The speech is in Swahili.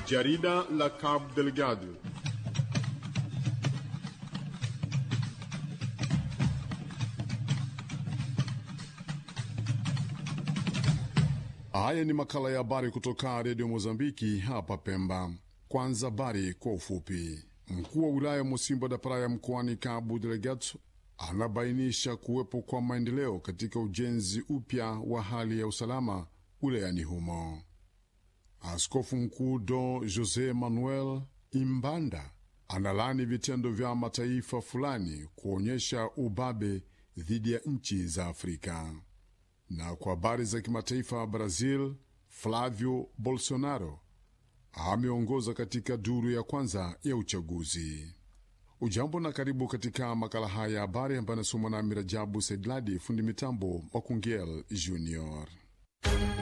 Jarida la Cabo Delgado. Haya ni makala ya habari kutoka redio Mozambiki hapa Pemba. Kwanza habari kwa ufupi. Mkuu wa wilaya Musimba da Praia mkoani Cabo Delgado anabainisha kuwepo kwa maendeleo katika ujenzi upya wa hali ya usalama wilayani humo. Askofu mkuu Don Jose Manuel Imbanda analani vitendo vya mataifa fulani kuonyesha ubabe dhidi ya nchi za Afrika. Na kwa habari za kimataifa, Brazil, Flavio Bolsonaro ameongoza katika duru ya kwanza ya uchaguzi. Ujambo na karibu katika makala haya ya habari ambayo anasomwa na Mirajabu Saidladi, fundi mitambo wa Kungel Junior.